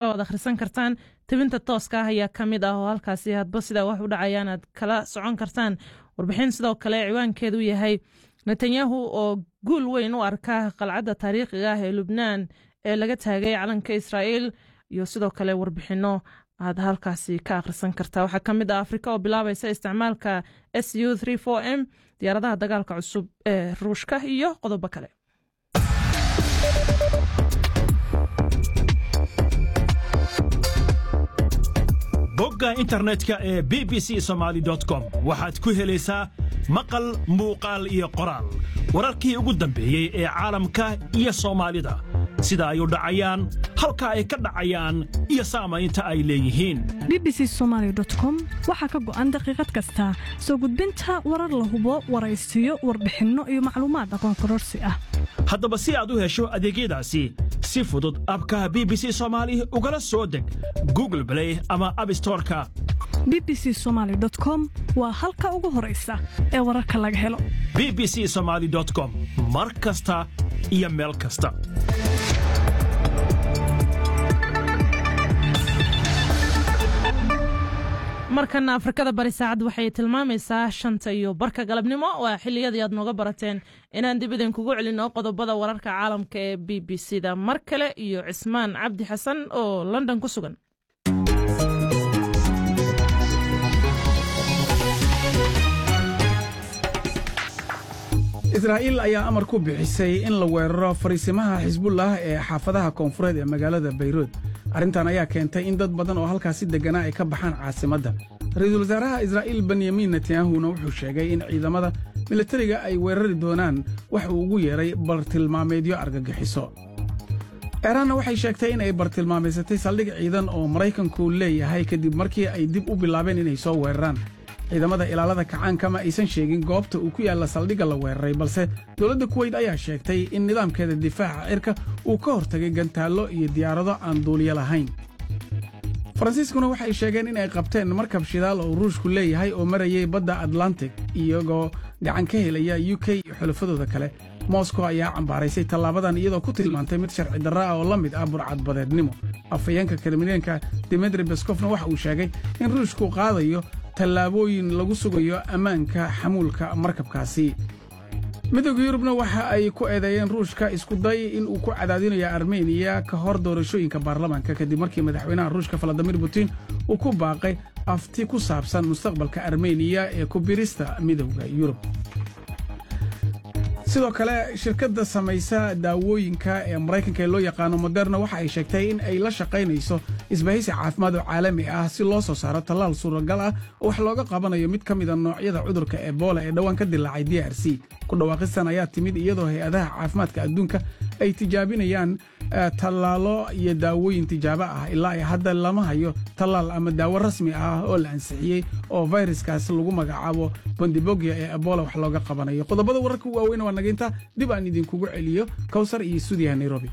oo aad akhrisan kartaan tebinta tooska ah ayaa ka mid ah oo halkaasi hadba sidaa wax u dhacayaan aad kala socon kartaan warbixin sidoo kale ciwaankeedu yahay netanyahu oo guul weyn u arka qalcadda taariikhiga ah ee lubnaan ee laga taagay calanka israa'iil iyo sidoo kale warbixinno aad halkaasi ka akhrisan kartaa waxaa ka mid ah afrika oo bilaabaysa isticmaalka s u m diyaaradaha dagaalka cusub ee ruushka iyo qodobo kale bogga internetka ee b b c somaali com waxaad ku helaysaa maqal muuqaal iyo qoraal wararkii ugu dambeeyey ee caalamka iyo soomaalida sida ay u dhacayaan halka ay ka dhacayaan iyo saamaynta ay leeyihiin bbc somalycom waxaa ka go'an daqiiqad kasta soo gudbinta warar la hubo waraysiyo warbixinno iyo macluumaad aqoon kororsi ah haddaba si aad u hesho adeegyadaasi si fudud abkaha b b c soomaali ugala soo deg google blay ama abstoreka b b c somaly com waa halka ugu horaysa ee wararka laga helo b b c somaali com mar kasta iyo meel kasta markana afrikada bari saacad waxay tilmaamaysaa shanta iyo barka galabnimo waa xiliyadii aad nooga barateen inaan dib idinkugu celinno qodobada wararka caalamka ee b b c da mar kale iyo cismaan cabdi xasan oo london ku sugan israa'iil ayaa amar ku bixisay in la weeraro fariisimaha xisbullah ee xaafadaha koonfureed ee magaalada bayruud arrintan ayaa keentay in dad badan oo halkaasi degganaa ay ka baxaan caasimadda ra-iisul wasaaraha israa'iil benyamin netanyahuna wuxuu sheegay in ciidamada milatariga ay weerari doonaan wax uu ugu yeedhay bartilmaameedyo argagixiso eeraanna waxay sheegtay in ay bartilmaamaysatay saldhig ciidan oo maraykanku leeyahay kadib markii ay dib u bilaabeen inay soo weeraraan ciidamada ilaalada kacaanka ma aysan sheegin goobta uu ku yaalla saldhigga la weeraray balse dowladda kuweyt ayaa sheegtay in nidaamkeeda difaaca cirka uu ka hortagay gantaallo iyo diyaarado aan duuliyo lahayn faransiiskuna waxay sheegeen in ay qabteen markab shidaal oo ruushku leeyahay oo marayay badda atlantic iyagoo gacan ka helaya u k iyo xulafadooda kale moskow ayaa cambaaraysay tallaabadan iyadoo ku tilmaantay mid sharci darra ah oo la mid ah burcadbadeednimo afhayeenka kremleenka dimitri beskofna waxa uu sheegay in ruushku qaadayo tallaabooyin lagu sugayo ammaanka xamuulka markabkaasi midowda yurubna waxa ay ku eedeeyeen ruushka isku day in uu ku cadaadinayo armeniya ka hor doorashooyinka baarlamaanka kadib markii madaxweynaha ruushka valadimir putin uu ku baaqay afti ku saabsan mustaqbalka armeniya ee ku birista midowda yurub sidoo kale shirkadda samaysa daawooyinka ee maraykanka ee loo yaqaano moderna waxa ay sheegtay in ay la shaqaynayso isbahaysi caafimaad oo caalami ah si loo soo saaro tallaal suuragal ah oo wax looga qabanayo mid ka mida noocyada cudurka ebola ee dhowaan ka dilaacay d r c ku dhawaaqistan ayaa timid iyadoo hay-adaha caafimaadka adduunka ay tijaabinayaan tallaalo iyo daawooyin tijaabo ah ilaa ay hadda lama hayo tallaal ama daawo rasmi ah oo la ansixiyey oo fayraskaas lagu magacaabo bondibogya ee ebola wax looga qabanayo qodobada wararka waaweyn waa naginta dib aan idinkugu celiyo kowsar iyo stuudiyaha nairobi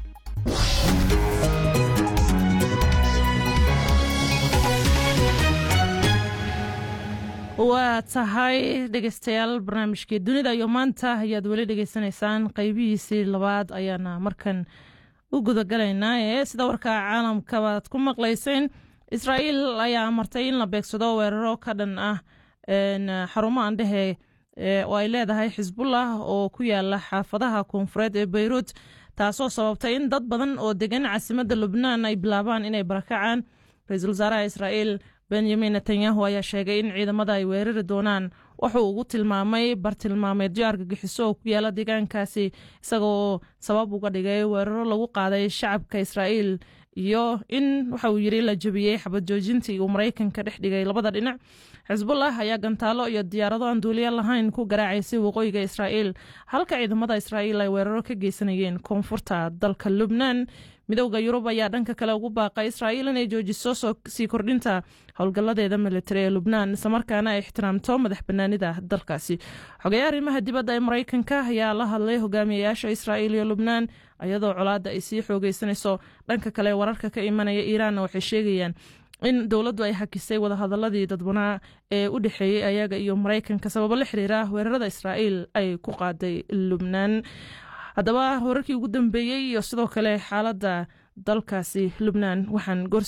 waa tahay dhegeystayaal barnaamijkii dunida iyo maanta ayaad weli dhegeysanaysaan qeybihiisii labaad ayaana markan u gudagalaynaa ee sida warka caalamkabaad ku maqlayseen israa'iil ayaa amartay in la beegsado weeraro ka dhan ah xarumo andhehe oo ay leedahay xisbullah oo ku yaala xaafadaha koonfureed ee beyruut taasoo sababtay in dad badan oo degan caasimadda lubnaan ay bilaabaan inay barakacaan ra-iisul wasaaraha israa'iil benyamin netanyahu ayaa sheegay in ciidamada ay weerari doonaan wuxuu ugu tilmaamay bartilmaameedyo argagixiso oo ku yaala deegaankaasi isagoo sabab uga dhigay weeraro lagu qaaday shacabka israa'iil iyo in waxa uu yidhi la jebiyey xabad joojintii uu maraykanka dhex dhigay labada dhinac xisbullah ayaa gantaalo iyo diyaarado aan duuliya lahayn ku garaacaysay waqooyiga israa'iil halka ciidamada israa'iil ay weeraro ka geysanayeen koonfurta dalka lubnaan midowda yurub ayaa dhanka kale ugu baaqay israa'iil inay joojiso sii kordhinta howlgalladeeda militari ee lubnaan islamarkaana ay ixtiraamto madax banaanida dalkaasi xogeya arrimaha dibadda ee maraykanka ayaa la hadlay hogaamiyayaasha israa'iil iyo lubnaan iyadoo colaadda ay sii xoogeysanayso dhanka kale wararka ka imanaya iiraanna waxay sheegayaan in dowladdu ay hakisay wadahadaladii dadbanaa ee u dhexeeyey ayaga iyo maraykanka sababo la xiriira weerarada israa'iil ay ku qaaday lubnaan haddaba wararkii ugu dambeeyey iyo sidoo kale xaaladda dalkaasi lubnaan waxaan